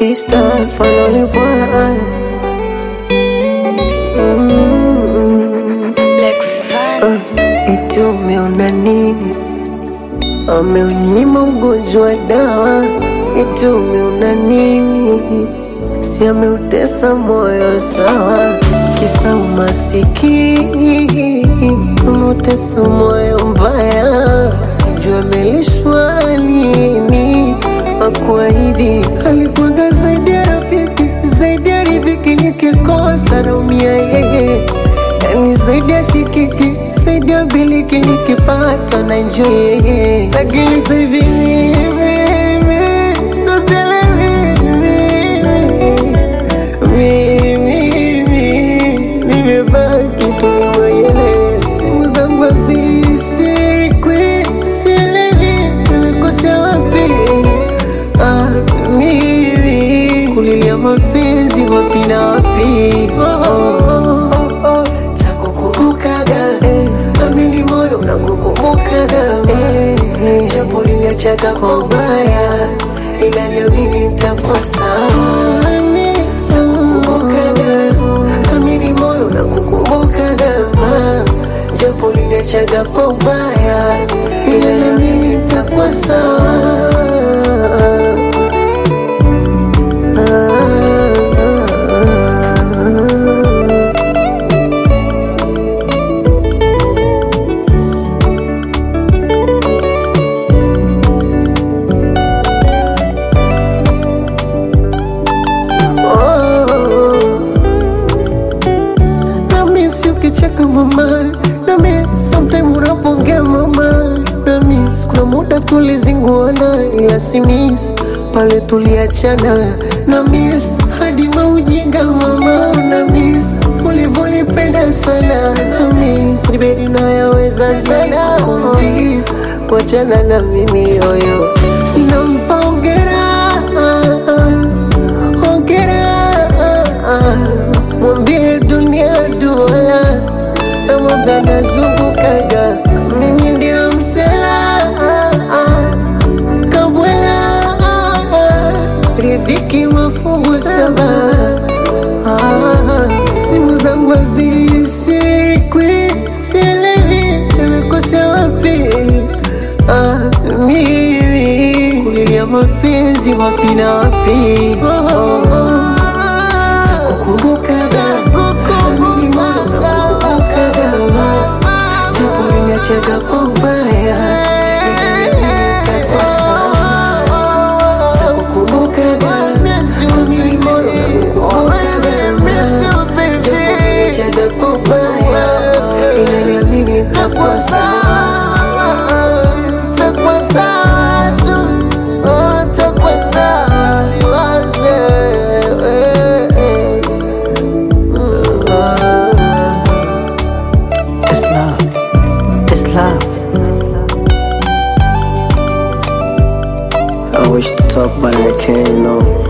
This time finally why mm, Lex Van. uh, eti umeona nini? Ameunyima ugonjwa dawa, eti umeona nini? Si ameutesa moyo sawa, kisa umasikini, umeutesa moyo mbaya, sijui amelishwa nini. Hakuwa hivi, alikuwaga zaidi ya rafiki, zaidi ya riziki, nikikosa naumia yeye yani zaidi ya shikiki, zaidi ya biliki, nikipata na enjoy yeye, lakini sasa hivi mimi ndo sielewi mimi nimebaki tu mwenyewe, simu zangu hazishikwi, sielewi nimekosea wapi. Ah, mimi kulilia mapenzi wapi na wapi? Oh, oh, oh, oh. Takukumbukaga eh, amini moyo unakukumbukaga eh, eh, japo liniachaga kwa ubaya, ila niamini nitakuwa sawa. Takukumbukaga, amini moyo unakukumbukaga ma, japo liniachaga kwa ubaya, ila niamini nitakuwa sawa. Nami si ukicheka mama, nami sometime unapongea mama, nami kuna muda tulizinguana, ila si miss pale tuliachana, na miss hadi maujinga mama, na miss ulivyonipenda sana, na miss nibedi nayaweza sana kumiss kuachana na mimi yoyo, nampa hongera hongera mwambie dunia duala namwambia nazungukaga mimi ndio msela kabwela ridhiki mafungu saba Ah, simu zangu hazishikwi sielewi nimekosea wapi Ah, mimi kulilia mapenzi wapi na wapi oh, oh, oh. Kukumbukaga, amini moyo unakukumbukaga, japo uliniachaga kwa ubaya, ila nitakuwa sawa. Takukumbukaga, amini moyo unakukumbukaga, japo uliniachaga kwa ubaya, ila niamini nitakuwa sawa. Takuwa sawa tu, oh, takuwa sawa, siwaze, eh, eh. It's love. It's love. I wish to talk, but I can't, you know.